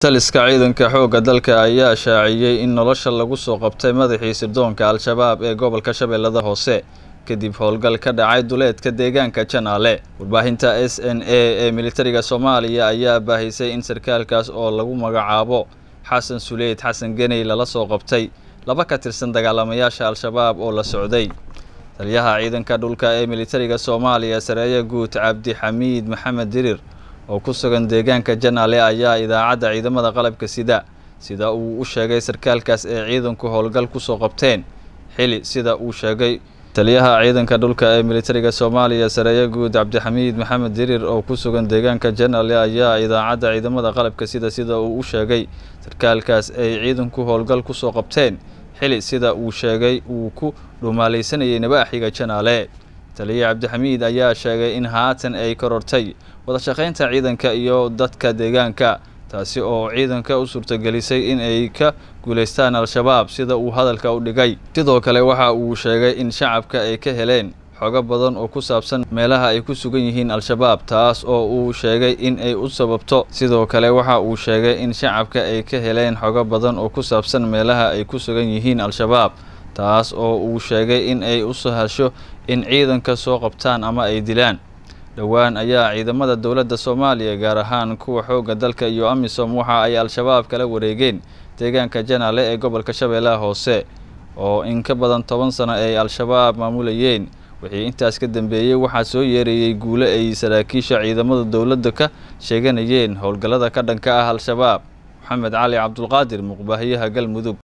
taliska ciidanka xoogga dalka ayaa shaaciyey in nolosha lagu soo qabtay madaxii sirdoonka al-shabaab ee gobolka shabeellada hoose kadib howlgal ka dhacay duleedka deegaanka janaale warbaahinta s n a ee militariga soomaaliya ayaa baahisay in sarkaalkaas oo lagu magacaabo xasan suleyd xasan geney lala soo qabtay laba ka tirsan dagaalamayaasha al-shabaab oo la socday taliyaha ciidanka dhulka ee militariga soomaaliya sareeya guud cabdi xamiid maxamed dirir oo ku sugan deegaanka janaale ayaa idaacadda ciidamada qalabka sida sida uu u sheegay sarkaalkaas ee ciidanku howlgal kusoo qabteen xili sida uu sheegay taliyaha ciidanka dhulka ee militariga soomaaliya sareeya guud cabdixamiid maxamed dirir oo ku sugan deegaanka janaale ayaa idaacadda ciidamada qalabka sida sida uu u sheegay sarkaalkaas ay ciidanku howlgal kusoo qabteen xili sida uu sheegay uu ku dhumaalaysanayay nabaaxiga janaale taliya cabdixamiid ayaa sheegay in haatan ay korortay wada shaqaynta ciidanka iyo dadka deegaanka taasi oo ciidanka u suurtagelisay in ay ka guulaystaan al-shabaab sida uu hadalka u dhigay sidoo kale waxa uu sheegay in shacabka ay ka heleen xogo badan oo ku saabsan meelaha ay ku sugan yihiin al-shabaab taas oo uu sheegay in ay u sababto sidoo kale waxa uu sheegay in shacabka ay ka heleen xogo badan oo ku saabsan meelaha ay ku sugan yihiin al-shabaab taas oo uu sheegay in ay u sahasho in ciidanka soo qabtaan ama ay dilaan dhowaan ayaa ciidamada dowladda soomaaliya gaar ahaan kuwa xoogga dalka iyo amisom waxa ay al-shabaab kala wareegeen deegaanka janaale ee gobolka shabeellaha hoose oo in ka badan toban sano ay al-shabaab maamulayeen wixii intaas ka dambeeyey waxaa soo yeerayey guule ay saraakiisha ciidamada dowladda ka sheeganayeen howlgallada ka dhanka ah al-shabaab maxamed cali cabdulqaadir muqbaahiyaha galmudug